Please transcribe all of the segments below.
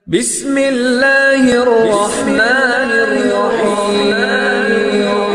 بسم الله الرحمن الرحيم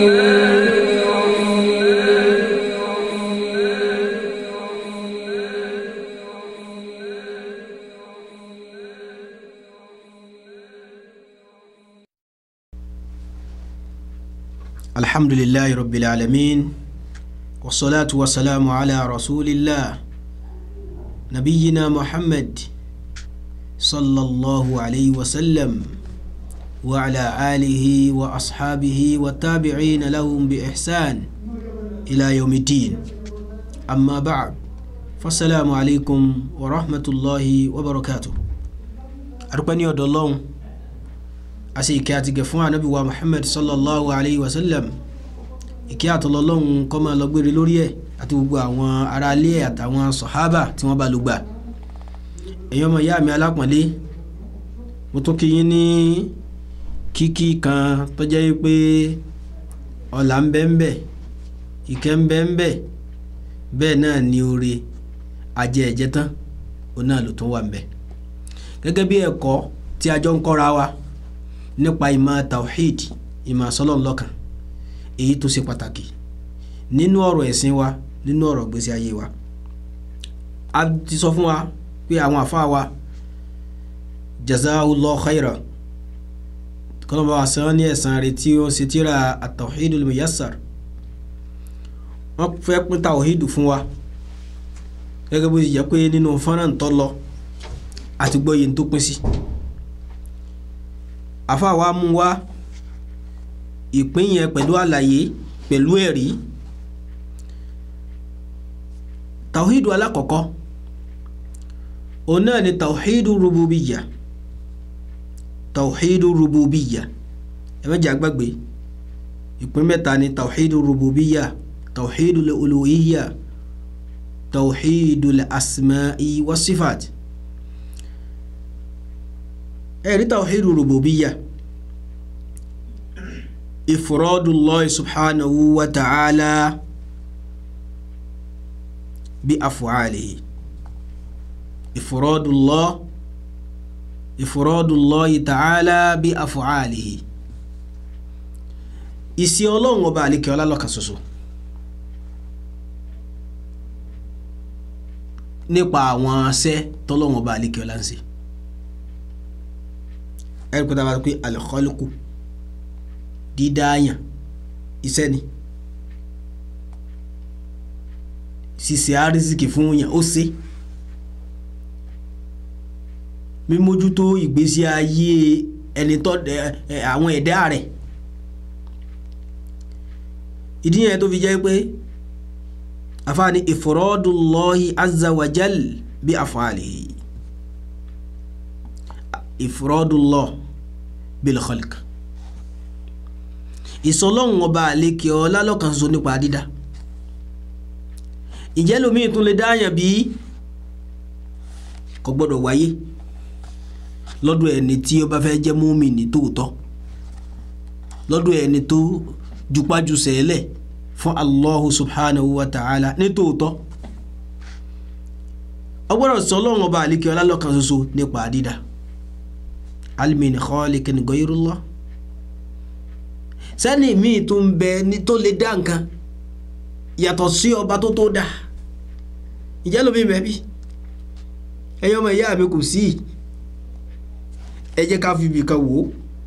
الحمد لله رب العالمين والصلاة والسلام على رسول الله نبينا محمد صلى الله عليه وسلم وعلى آله وأصحابه والتابعين لهم بإحسان إلى يوم الدين أما بعد فالسلام عليكم ورحمة الله وبركاته أرقني الله àṣe ìkẹ́ àti gẹ̀ fún ànábì wa muhammad sallallahu alayhi wa sallam ìkẹ́ àtọlọ́lọ́hún kó máa lọ gbére lórí ẹ̀ àti gbogbo àwọn ará ilé ẹ̀ àtàwọn sọ̀hábà tí wọ́n bá lò gbà ẹ̀yin ọmọ ìyá mi alápọ̀nlé mo tún kí yín ní kíkí kan tó jẹ́ pé ọ̀là ń bẹ ń bẹ ìkẹ́ ń bẹ ń bẹ bẹ́ẹ̀ náà ni oore ajẹ́ ẹ̀jẹ̀ tán òun náà ló tún wà ń bẹ gẹ́gẹ́ bí ẹ̀kọ́ tí a jọ ń kọ́ra wa nípa ìmọ̀ tawhid ìmọ̀ sọlọ́nlọ́kan èyí tó ṣe pàtàkì nínú ọ̀rọ̀ ẹ̀sìn wa nínú ọ̀rọ̀ gbèsè ayé wa a ti sọ fún wa pé àwọn àfa wa jazahullahu khaira kọ́nàbà wa sàn ní ẹ̀sán rẹ̀ tí ó ṣe tíra at-tawhidul muyassar wọ́n fẹ́ pín tawhid fún wa gẹ́gẹ́ bó ti jẹ́ pé nínú fọ́nrán tó lọ àti gbọ́ yìí tó pín sí. Si àfa wa mú wá ìpín yẹn pẹ̀lú àlàyé pẹ̀lú ẹ̀rí tawhidu alákọ̀ọ́kọ́ òun náà ni tawhidu rububiya tawhidu rububiya ẹ mẹ́jẹ̀ àgbàgbé ìpín mẹ́ta ni tawhidu rububiya tawhidu uluhiyya tawhidu asma'i wa sifat ẹ̀rí tawhidu rububiyya ifradullahi subhanahu wa ta'ala bi af'alihi ifradullah ifradullahi ta'ala bi af'alihi ìsí ọlọ́run ọba àlekè ọlá lọ́kan ṣoṣo nípa àwọn asẹ́ tọ́lọ́run ọba àlekè ọlá ń ṣe ẹ̀rí pé tábà pé alikọ́lùkù dídáyàn iṣẹ́ ni ṣíṣe àrísìkì fún yàn ó ṣe mímójútó ìgbésí ayé ẹni tó àwọn ẹ̀dá rẹ̀ ìdí yẹn tó fi jẹ́ pé àfààní ifradullahi azza wa jal bí af'alihi ifradullah bil khalq ìsọlọ́hún ọba àlekè ọlá lọ́kàn ṣoṣo nípa dídá ìjẹ́ lómi tún lè dáyàn bí kò gbọ́dọ̀ wáyé lọ́dọ̀ ẹni tí ó bá fẹ́ jẹ́ mùmínì tòótọ́ lọ́dọ̀ ẹni tó jupájú sẹ́lẹ̀ fún Allahu subhanahu wa ta'ala ní tòótọ́ ọgbọ́dọ̀ sọlọ́hún ọba àlekè ọlá lọ́kàn ṣoṣo nípa dídá alimin khaliqin gayrullah sẹ́ni míì tó ń bẹ ní tó lè dá nǹkan yàtọ̀ sí ọba tó tó dá ìjẹ́ lómi mẹ́bí ẹ̀yin ọmọ ìyá mi kò sí ẹ jẹ́ ká fi ibìkan wò ó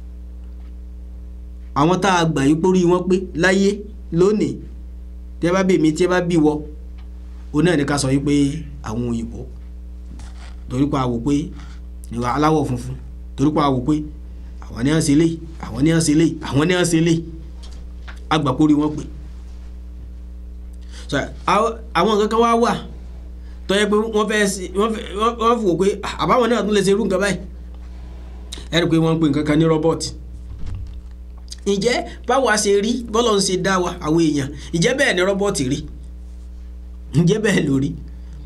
àwọn tá a gbà yí pórí wọn pé láyé lónìí tí ẹ bá bí mi tí ẹ bá bí wọ òun náà ní ká sọ yí pé àwọn òyìnbó torí pa àwò pé ìwà aláwọ̀ funfun torí pa àwò pé àwọn ní à ń ṣe lé àwọn ní à ń ṣe lé àwọn ní à ń ṣe lé agbàpórí wọn pè àwọn nǹkan kan wá wà tó yẹ pé wọ́n fẹ́ wọ́n fi wò pé àbáwọn náà tún lè ṣe irú nǹkan báyìí ẹ rí i pé wọ́n ń pè nǹkan kan ní rọ́bọ̀tì ǹjẹ́ báwa ṣe rí bọ́lọ̀ ń ṣe dá wa àwọn èèyàn ǹjẹ́ bẹ́ẹ̀ ni rọ́bọ̀tì rí ǹjẹ́ bẹ́ẹ̀ ló rí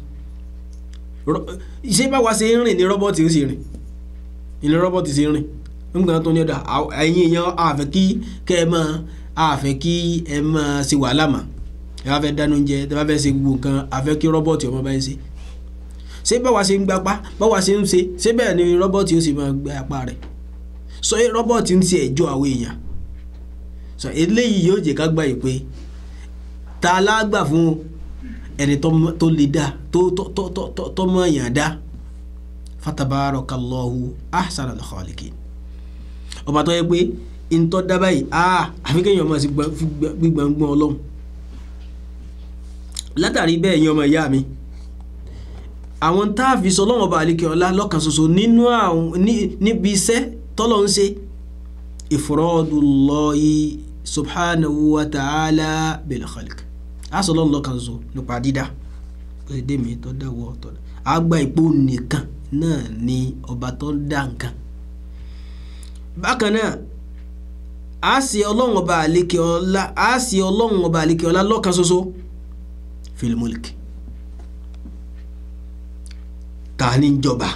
ṣé báwa ṣe ń rìn ní rọ́bọ̀tì ó sì rìn ní rọ́bọ̀tì ṣe ń rìn nígbà tó ní ọ̀dà ẹ̀yin èèyàn àfẹ́ kí kẹ́ ẹ máa àfẹ́ kí ẹ máa ṣe wàhálà mà ẹ bá fẹ́ dáná oúnjẹ ẹ bá fẹ́ ṣe gbogbo nǹkan àfẹ́ kí rọ́bọ̀tì ọmọ bá ń ṣe ṣé báwa ṣe ń gbapá báwa ṣe ń ṣe ṣé bẹ́ẹ̀ ni rọ́bọ̀tì ó sì máa gbé apá rẹ̀ sọ so, rọ́bọ̀tì ń ti ẹ̀jọ́ àwọn èèyàn sọ so, eléyìí yóò jẹ́ ká gbà yìí pé ta lágbà fún ẹni tó lè dá tó mọ̀ èèyàn dá fatabarakallahu ahsanal khaliqin ọba tó yẹ pé ntọ́ dábàá yìí aa àfi kéèyàn máa sì gbígbàngbọ́n ọlọ́run látàrí bẹ́ẹ̀ yẹn ọmọ ìyá mi àwọn tá a fi sọ lọ́wọ́ ọba àlekè ọlá lọ́kàn ṣoṣo nínú àwọn níbi iṣẹ́ tọ́lọ̀ ń ṣe ifradullahi subhanahu wa ta'ala bil khalq a sọ lọ́wọ́ lọ́kàn ṣoṣo nípa dídá èdè mi tó dáwọ́ tó dá a gba ìpò nìkan náà ni ọba tó dá nǹkan bákan náà a sì ọlọ́run ọba àlekè ọlá a sì ọlọ́run ọba àlekè ọlá lọ́kàn ṣoṣo fil mulk ta ni ń jọba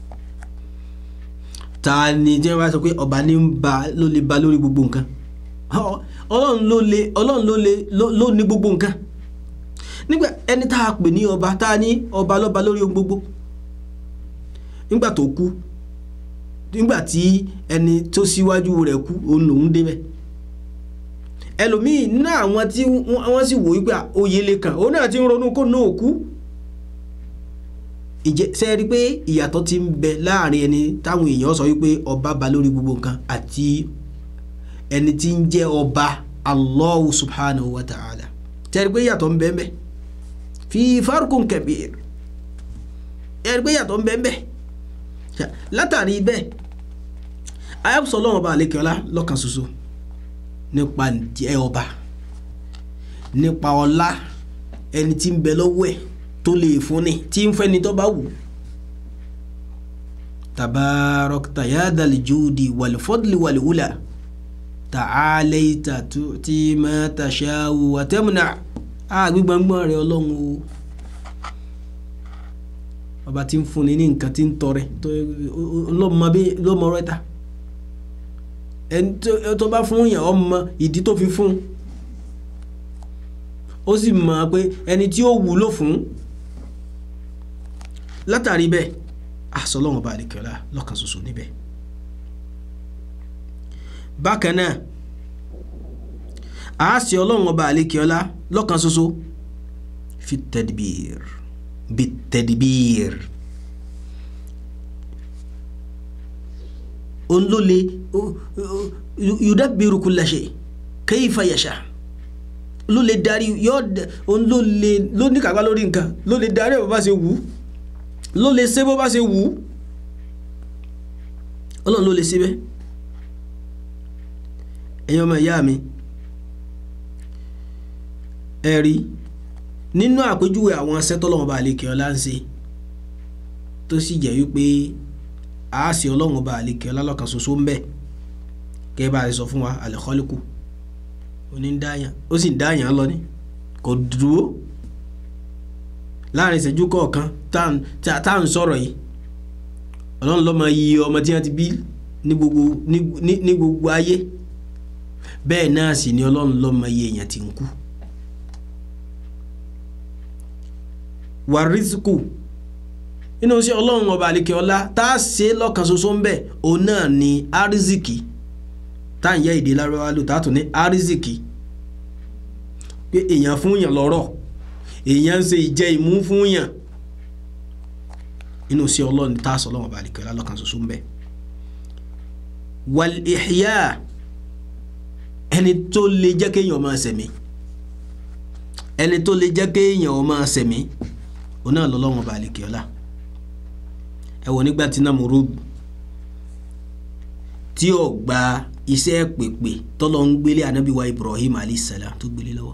ta ni jẹ́ wá sọ pé ọba ní ń ba ló lè ba lórí gbogbo nǹkan ọlọ́run ló lè ọlọ́run ló lè ló ní gbogbo nǹkan nígbà ẹni tá a pè ní ọba tá a ní ọba lọ́ba lórí ohun gbogbo nígbà tó kú nígbà tí ẹni tó síwájú rẹ̀ kú òun lòún débẹ̀ ẹlòmíì ní àwọn tí wọ́n sì wò wípé oyè lè kàn òun náà ti ń ronú kó náà kú ìjẹ́ ṣe rí pé ìyàtọ̀ ti ń bẹ láàrin ẹni táwọn èèyàn sọ wípé ọba ba lórí gbogbo nǹkan àti ẹni tí ń jẹ́ ọba Allahu subhanahu wa ta'ala ṣe rí pé ìyàtọ̀ ń bẹ ń bẹ fi farkun kabir ẹ rí pé ìyàtọ̀ ń bẹ ń bẹ látàrí bẹ́ẹ̀ ayọ́sọ̀ lọ́wọ́ ọba àlekèọ́lá lọ́kàn ṣoṣo nípa ẹ ọba nípa ọlá ẹni tí ń bẹ lọ́wọ́ ẹ̀ tó lè fúnni tí ń fẹ́ni tó bá wù. tabarakta ya dal judi wal fadli wal ula ta'alaita tu'ti ma tasha'u wa tamna a gbígbàngbọ́n rẹ̀ ọlọ́run o ọba tí ń fúnni ní nǹkan tí ń tọrẹ lọ́mọ rẹ̀ ta ẹni tó bá fún yàn ọmọ ìdí tó fi fún ó sì mọ̀ pé ẹni tí ó wúlò fún látàrí bẹ́ẹ̀ àsọlọ́wọ́n bá àlekèọ́lá lọ́kàn ṣoṣo níbẹ̀ bákan náà àásì ọlọ́wọ́n bá àlekèọ́lá lọ́kàn ṣoṣo fi tadbir bi tadbir òun ló lè yudabbiru kulla shay kayfa yasha ló lè darí yóò òun ló lè ló ní kàgbá lórí nǹkan ló lè darí ẹ̀ bó bá ṣe wù ú ló lè ṣe bó bá ṣe wù ú ọlọ́run ló lè ṣe bẹ́ẹ̀ ẹ̀yin ọmọ ìyá mi ẹ rí nínú àpèjúwe àwọn asẹ́tọ́lọ́wọ́n bá àlekè ọlá ń ṣe tó sì jẹ́ wípé àásì ọlọ́run bá àlekè ọlá lọ́kàn ṣoṣo ń bẹ kẹ́ bá a sọ fún wa àlẹ́kọ́lẹ́kù onídáyàn ó sì ń dáyàn lọ ní kò dúró láàrin ìṣẹ́jú kọ̀ọ̀kan tá à ń sọ̀rọ̀ yìí ọlọ́run ló máa yí ọmọ tí wọ́n ti bí ní gbogbo ní gbogbo ayé bẹ́ẹ̀ náà sì ni ọlọ́run ló máa yí èèyàn tí ń kú. wàrísíkù nínú iṣẹ́ ọlọ́run ọba àlekè ọlá tá a ṣe lọ́kàn ṣoṣo ń bẹ̀ òun náà ni arizikì tá à ń yẹ èdè lárúbáwá lò tá a tún ní arizikì pé èèyàn fún yàn lọ́rọ̀ èèyàn ń ṣe ìjẹ ìmú fún yàn inú sí ọlọ́run tá a sọ ọlọ́run ọba àlekè ọlá lọ́kàn ṣoṣo ń bẹ̀ wal ihya ẹni tó lè jẹ́ kéèyàn máa ṣẹ̀mí ẹni tó lè jẹ́ kéèyàn máa ṣẹ̀mí òun náà lọ́lọ́run ọba àlekè ọlá ẹ wò nígbà tí Namurud tí ó gba iṣẹ́ pèpè tọ́lọ́ ń gbélé anábìwá Ibrahim alayhisalaam tó gbélé lọ́wọ́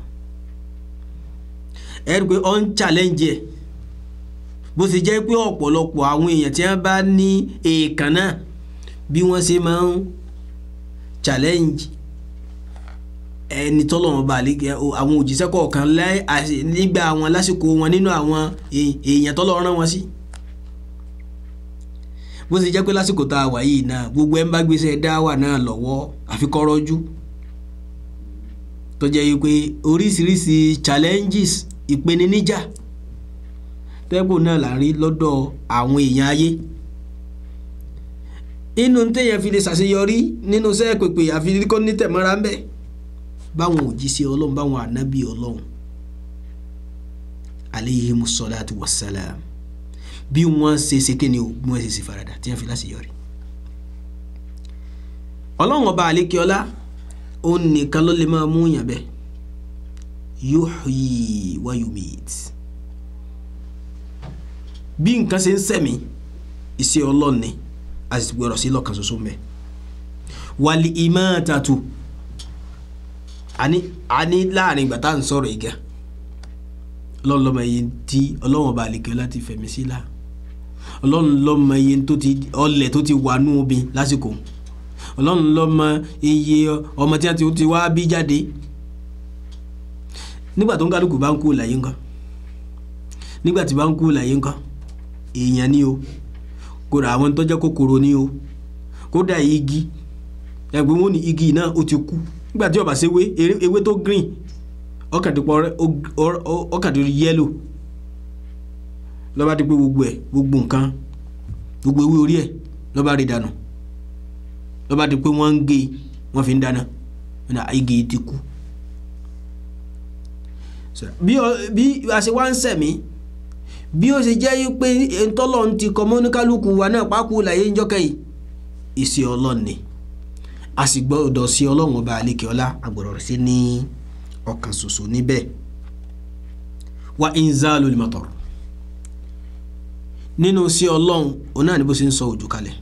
ẹ rí i pé ó ń challenge ẹ̀ bó ti jẹ́ pé ọ̀pọ̀lọpọ̀ àwọn èèyàn tí wọ́n bá ní èèkàn náà bí wọ́n ṣe máa ń challenge ẹni tọ́lọ́wọ́n bá àwọn òjíṣẹ́ kọ̀ọ̀kan nígbà àwọn lásìkò wọn nínú àwọn èèyàn tọ́lọ́ rán wọn sí. Si bó ṣe jẹ́ pé lásìkò tá a wà yìí náà gbogbo ẹ̀ ń bá gbèsè dáwà náà lọ́wọ́ àfikọ́rọ́jú tó jẹ́ yìí pé oríṣiríṣi challenges ìpèníjà tó tẹ́gbò náà là ń rí lọ́dọ̀ àwọn èèyàn ayé inú téèyàn fi lè ṣàṣeyọrí nínú iṣẹ́ pèpè àfi kó ní tẹ̀mọ́ra ń bẹ̀ báwọn òjíṣẹ́ ọlọ́run báwọn ànábì ọlọ́run aleyhimu salatu wassalam bí wọ́n ṣe ṣe kéde o bí wọ́n ṣe ṣe farada tí wọ́n fi láṣeyọrí ọlọ́run ọba àlékiọlá òun nìkan ló lè máa mú yàn bẹ́ẹ̀ yuhyi wa yumit bí nǹkan ṣe ń sẹ̀mí iṣẹ́ ọlọ́run ni a sì gbọ́dọ̀ sí lọ́kàn ṣoṣo mẹ́ wàlí imatatu àní àní láàrin ìgbà tá à ń sọ̀rọ̀ ìgà ọlọ́run lọ́mọ iye tí ọlọ́run ọba àlékiọlá ti fẹ̀mí sí là ọlọ́run lọ́mọ iye tó ti ọlẹ̀ tó ti wà nú obìn lásìkò ọlọ́run lọ́mọ iye ọmọ tí wọ́n ti wá bí jáde nígbà tó ń kálukú bá ń kú láyé ńkọ́ nígbà tí bá ń kú láyé ńkọ́ èèyàn ni o kódà àwọn tó jẹ́ kòkòrò ni o kódà igi ẹgbẹ́ wọn ni igi náà ó ti kú nígbà tí ó bá ṣe ewé ewé tó green ọkàdìpọ̀ ọkàdìpọ̀ yẹ́lò lọ́ba di pé gbogbo ẹ̀ gbogbo nǹkan gbogbo ewé orí ẹ̀ lọ́ba rí dànù lọ́ba di pé wọ́n ń gé wọ́n fi ń dáná igi ti kú bí a ṣe wá ń sẹ̀mí bí ó ṣe jẹ́ pé ntọ́lọ̀ ń ti kọ́ mọ́níkálukú wa náà pákó láyé ńjọ́kẹ́ yìí ìṣe ọlọ́run ni a sì gbọ́dọ̀ sí ọlọ́run ọba àlekè ọlá àgbọ̀dọ̀ sí ní ọkàn ṣoṣo níbẹ̀ wa inzalul matar nínú sí ọlọ́run òun náà ni bó ṣe ń sọ òjò kalẹ̀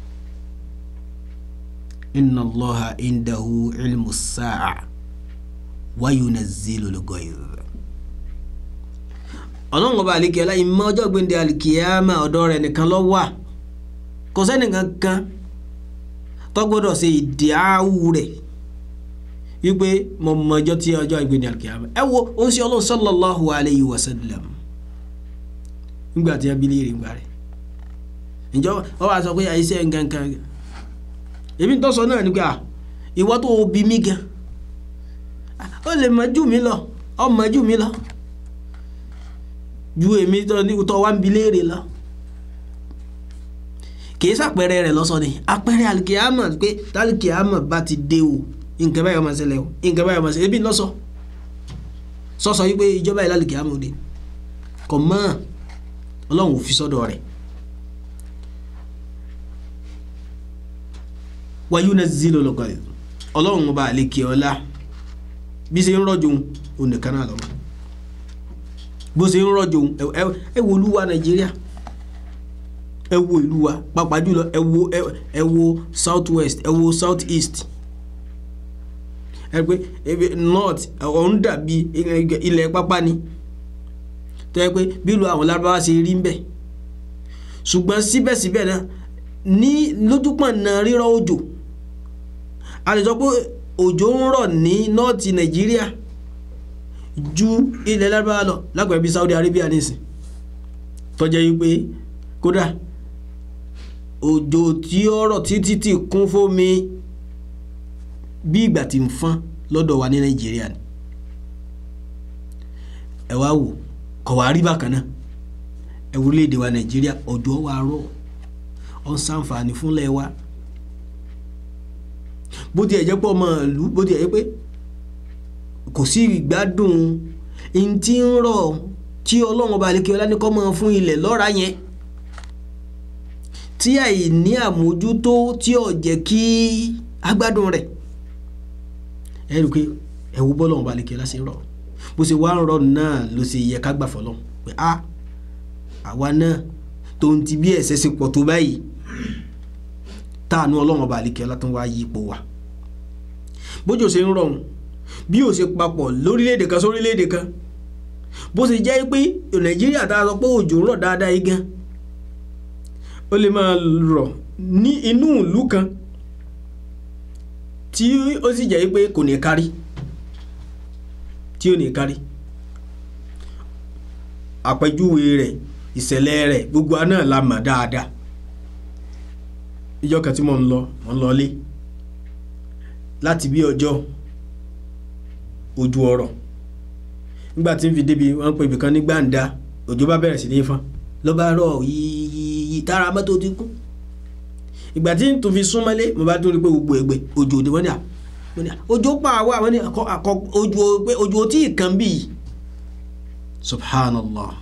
inna Allaha indahu ilmu sa'a wa yunazzilul ghayth ọlọ́run ọba àlekè ọlá ìmọ̀ ọjọ́ gbẹ̀ndẹ̀ àlìkìyàmà ọ̀dọ̀ rẹ̀ nìkan ló wà kò sẹ́nìkan kan tó gbọ́dọ̀ ṣe ìdíáwù rẹ̀ wípé mo mọ ọjọ́ tí ọjọ́ gbẹ̀ndẹ̀ àlìkìyàmà ẹ wo ó ń ṣe ọlọ́run sallallahu alayhi wa sallam nígbà tí wọ́n bí léèrè ńgbà rẹ̀ ǹjọ́ wọ́n wá sọ pé àìsí ẹ̀ nǹkan èmi tó sọ náà nígbà ìwọ tó bí mí gan ó lè mọ jù mí lọ ọmọ jù mí lọ ju èmi tó wá ń bi léèrè lọ kì í sàpẹrẹ rẹ lọsọ ni àpẹrẹ alikiyama pé talikiyama bá ti dé o nǹkan báyọ̀ máa ṣẹlẹ̀ o nǹkan báyọ̀ máa ṣẹlẹ̀ ebi lọ́sọ sọ́sọ yìí pé ìjọba yìí lalikiyama òde kò mọ́ ọlọ́run ò fi sọ́dọ̀ rẹ̀ wáyú náà zílò lọ́kọ̀ ẹ̀ ọlọ́run ọba àlekè ọlá bí ṣe ń rọ̀jò òun nìkan náà lọ́wọ́ bó ṣe ń rọ̀jò ẹ wo olúwa nàìjíríà ẹ wo ìlú wa pàápàá jùlọ ẹ wo ẹ wo south west ẹ wo south east ẹ pé north ọ̀hún dàbí ilẹ̀ pápá ni tó yẹ pé bí ìlú àwọn lárúbáwá ṣe rí ń bẹ̀ ṣùgbọ́n síbẹ̀síbẹ̀ náà ní lójúpọ̀ náà rírọ̀ òjò a lè sọ pé òjò ń rọ̀ ní nọ́ọ̀tì nàìjíríà ju ilẹ̀ lárúbáwá lọ lápẹ̀ẹ́ bí Saudi Arabia nìsín tó jẹ́ wípé kódà òjò tí ó rọ̀ títí tí kún fómi bí ìgbà tí ń fọ́n lọ́dọ̀ wa ní nàìjíríà ni ẹ wá wò kọ̀ wá rí bákan náà ẹ wo orílẹ̀-èdè wa nàìjíríà òjò wa rọ̀ ó ń ṣàǹfààní fúnlẹ̀ wa bó tiẹ̀ jẹ́ pé ọmọ ìlú bó tiẹ̀ jẹ́ pé kò sí ìgbádùn n tí ń rọ̀ tí ọlọ́run ọba àlekè ọlá ní kọ́ mọ́ fún ilẹ̀ lọ́ra yẹn tí àìní àmójútó tí ò jẹ́ kí agbádùn rẹ̀ ẹ rí i pé ẹ̀wù bọ́lọ́run ọba àlekè ọlá ṣe rọ̀ bó ṣe wá ń rọ̀ náà ló ṣe yẹ ká gbà fọlọ́run pé a àwa náà tó ń ti bí ẹ̀ṣẹ̀ ṣe pọ̀ tó báyìí táànù ọlọ́run ọba àlekè ọlá tó ń wá yí ipò wa bójú ṣe ń rọrùn bí ó ṣe papọ̀ lórílẹ̀‐èdè kan sórílẹ̀‐èdè kan bó ṣe jẹ́ pé nàìjíríà tá a sọ pé òjò ń rọ̀ dáadáa yìí gan ó lè máa rọ̀ ní inú ìlú kan tí ó sì jẹ́ pé kò ní kárí tí ò ní kárí àpèjúwe rẹ̀ ìṣẹ̀lẹ̀ rẹ̀ gbogbo àná la mọ̀ dáadáa ìjọ kan tí mo ń lọ mo ń lọ lé láti bí ọjọ́ ojú ọ̀rọ̀ nígbà tí ń fi débi wọ́n ń pè ibìkan ní gbàǹda òjò bá bẹ̀rẹ̀ sí ní fọ́n ló bá rọ̀ yíyí tára mọ́tò ti kú ìgbà tí n tún fi súnmọ́lé mo bá tún rí pé gbogbo ẹgbẹ́ òjò ni wọ́n ní à wọ́n ní à òjò pa àwa àwọn ní àkọ́ àkọ́ òjò pé òjò tí ì kàn bí yìí subhanallah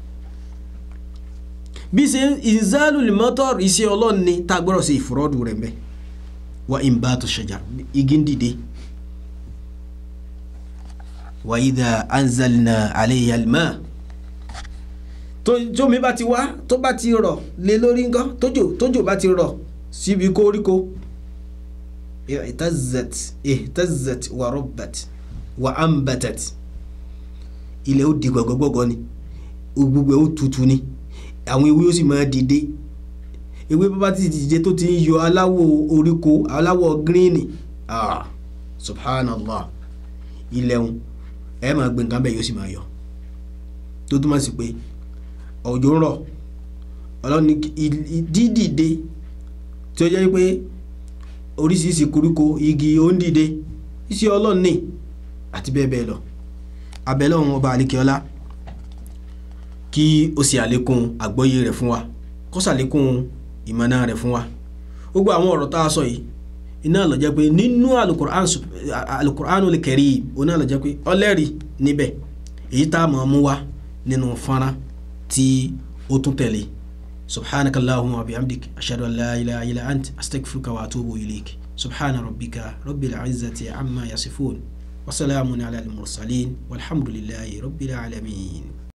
bí ṣe ìzálù lèmọ́tọ́rù iṣẹ́ ọlọ́run ni tá a gbọ́dọ̀ sí ìfúrọ́dù rẹ̀ mbẹ́ wa imbatu shajar igi ń dìde wa idha anzalna alayha alma tó tómi bá ti wá tó bá ti rọ̀ lé lórí nǹkan tójò tójò bá ti rọ̀ síbi koríko ihtazzat ihtazzat wa rabbat wa ambatat ilẹ̀ ó di gbọ̀gbọ̀gbọ̀gbọ̀ ni gbogbo ẹ̀ ó tutù ni àwọn ewé ó sì máa dìde ewé bá ti dìde tó ti ń yọ aláwọ̀ oríko aláwọ̀ gíríìnì ah subhanallah ilẹ̀ ń ẹ máa gbé nǹkan bẹ́ẹ̀ yóò sì máa yọ tó túmọ̀ sí pé òjò ń rọ̀ ọlọ́run ní dídìde tí ó jẹ́ pé oríṣiríṣi koríko igi ó ń dìde iṣẹ́ ọlọ́run ní àti bẹ́ẹ̀ bẹ́ẹ̀ lọ abẹ́lẹ́ ọ̀hún ọba àlekèọ́lá kí ó ṣe àlékún àgbọ́yé rẹ̀ fún wa kó ṣàlékún ìmọ̀nà rẹ̀ fún wa gbogbo àwọn ọ̀rọ̀ tá a sọ yìí iná ló jẹ́ pé nínú alukur'anul karim oná ló jẹ́ pé ọlẹ́rìí níbẹ̀ èyí tá a mọ̀ mú wa nínú fọ́nrán tí ó tún tẹ̀lé subhanaka allahumma wa bihamdik ashhadu an la ilaha illa ant astaghfiruka wa atubu ilayk subhana rabbika rabbil izzati amma yasifun wa salamun ala al mursalin walhamdulillahi rabbil alamin